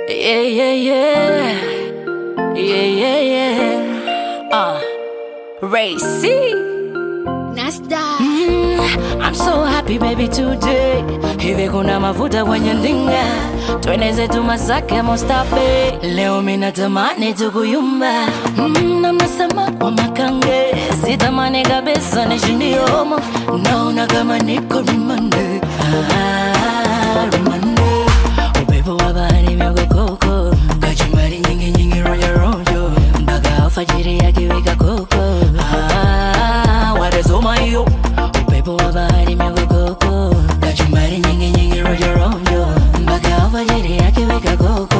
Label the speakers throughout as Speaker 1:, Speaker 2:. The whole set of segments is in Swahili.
Speaker 1: Yeah, yeah, yeah. Yeah, yeah, yeah. Uh, Ray C.
Speaker 2: Nasta.
Speaker 1: Mm, I'm so happy baby today. Hivi kuna mafuta kwenye ndinga, twende zetu Masaki Mostabe. Leo mimi natamani tukuyumba, mm, na mnasema kwa makange, sitamani kabisa nishindie homo, naona kama niko rumande. Ah, rumande. Upepo wa bahari miogokoko, kachumbari nyingi nyingi rojo rojo, mpaka alfajiri yakiwika koko. Ah, watazoma hiyo upepo wa bahari miogokoko, kachumbari nyingi nyingi rojo rojo, mpaka alfajiri yakiwika koko.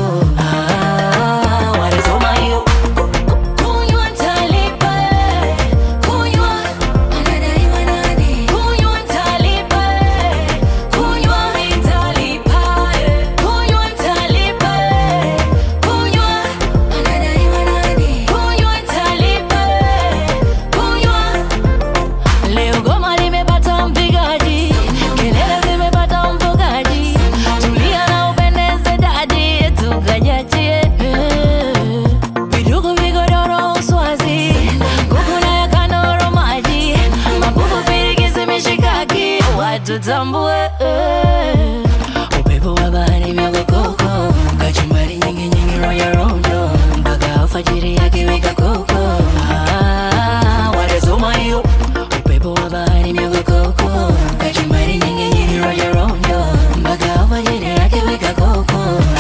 Speaker 1: Ah, watazoma hiyo kunywa talipa, kunywa
Speaker 2: Anadaiwa nani?
Speaker 1: kunywa talipa, kunywa mitalipa, kunywa talipa, kunywa
Speaker 2: Anadaiwa nani?
Speaker 1: kunywa talipa, kunywa Leo goma limepata mpigaji, kelele zimepata mfugaji, tulia na upendeze dadi, tukajachie vidugu vigodoro uswazi, kuku na ya kanoro maji, mapupu pirikisi mishikaki, watu tambue upepo wa bahari miogokoko, kachumbari nyingi nyingi rojo rojo, mpaka alfajiri yakiwika koko. Ah, watazoma hiyo upepo wa bahari miogokoko, kachumbari nyingi nyingi rojo rojo, mpaka alfajiri yakiwika koko.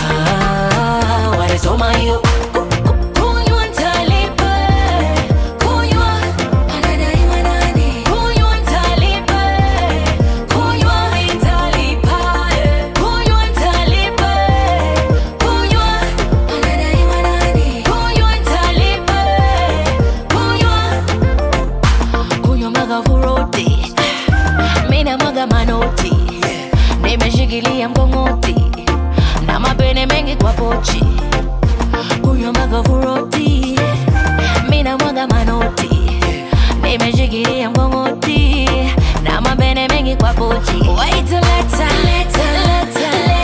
Speaker 1: Ah, watazoma hiyo kunywa talipa, kunywa
Speaker 2: Anadaiwa nani?
Speaker 1: Kunywa talipa, kunywa mitalipa, kunywa talipa, kunywa,
Speaker 2: Anadaiwa nani?
Speaker 1: kunywa talipa, kunywa, kunywa mwaga furoti, mina mwaga manoti, nimeshikilia mkongoti na mapene mengi kwa pochi, kunywa mwaga furoti, mina mwaga manoti nimeshikilia mkongoti na mapene mengi kwa pochi. Wait till later, later, later,